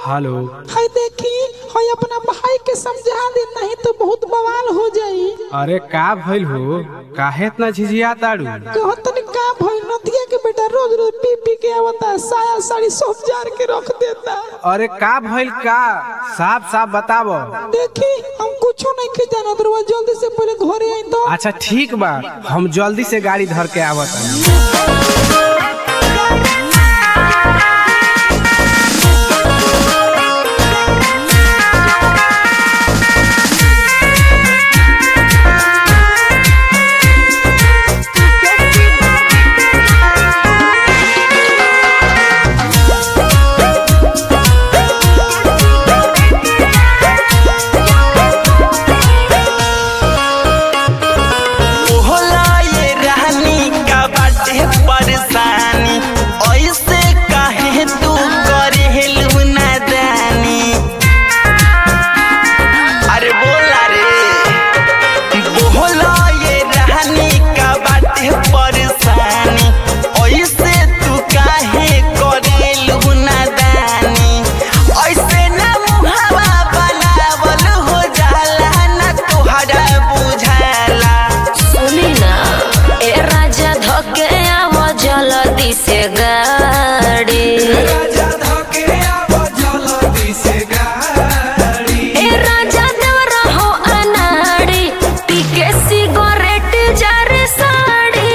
hello hi देखी हाय अपना भाई के समझा दे नहीं तो बहुत बवाल हो जाई अरे का भइल हो काहे इतना झिझिया ताड़ू कहो तनी का भई नदिया के बेटा रोज रोज पी पी के आवता साया साड़ी सब जार के रख देता अरे का भइल का साफ साफ बतावो देखी हम कुछो नहीं के जानत रहुआ जल्दी से पहले घरे आई तो अच्छा ठीक बा हम जल्दी से गाड़ी धर के आवत होला ये रानी का बाटे परेशानी ऐसे काहे तू करेलू नादानी अरे बोला रे बोला ये रानी का बाटे परेशानी ऐसे तू काहे करेलू नादानी ऐसे ना मुहावा बनावल हो जाला ना तोहरा बुझाला सुनी ना ए राजा धके आव जल्दी से गाड़ी ए राजा देवर हो अनाड़ी पीके सिगरेट जारे साड़ी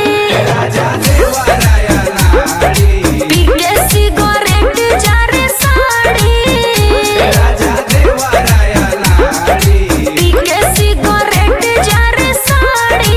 पीके सिगरेट जारे साड़ी पीके सिगरेट जारे साड़ी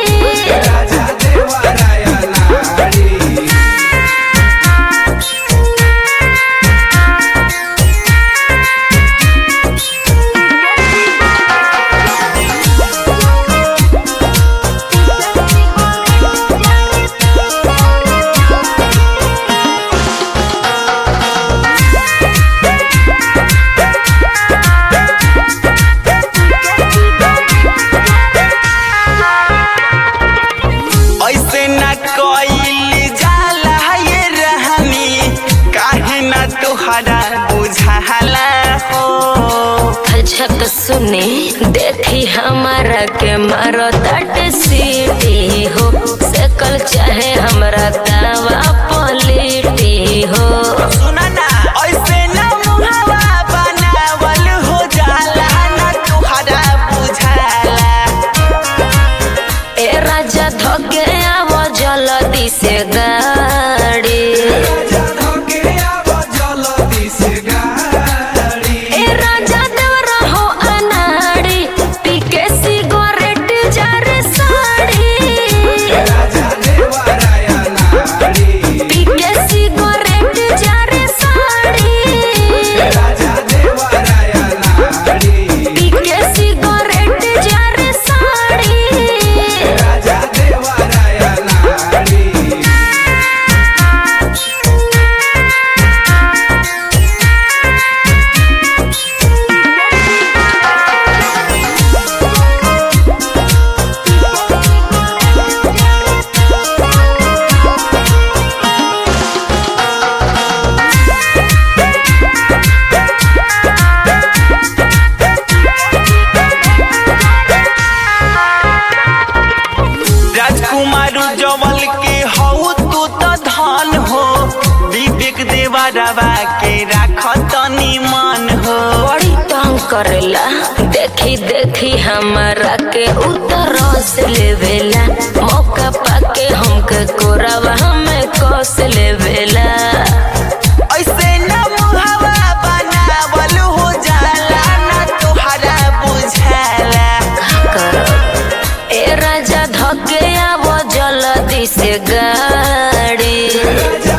ऐसे न कोई जाला ये रहनी काहे न तोहरा बुझाला हो झक सुने देखी हमारा के मारो तट सीटी हो सकल चाहे हमरा दावा पलिटी हो सुना ना ऐसे न मुहावा बनावल हो जाला न तोहरा बुझाला ए राजा धके आव जल्दी से गाड़ी ए राजा देवर हो अनाड़ी पीके सिगरेट जारे साड़ी पीके सिगरेट जारे साड़ी पीके सिगरेट जारे साड़ी राजकुमार जवल के हऊ तू तो धन हो विवेक देवरवा के राख तनी मन हो बड़ी तंग करेला देखी देखी हमारा के उतर से लेवेला मौका पाके हमके कोरावा हमें कस लेवेला ऐसे न मुहावा बनावल हो जाला ना तोहरा बुझाला करब ए राजा धके आव जल्दी से गाड़ी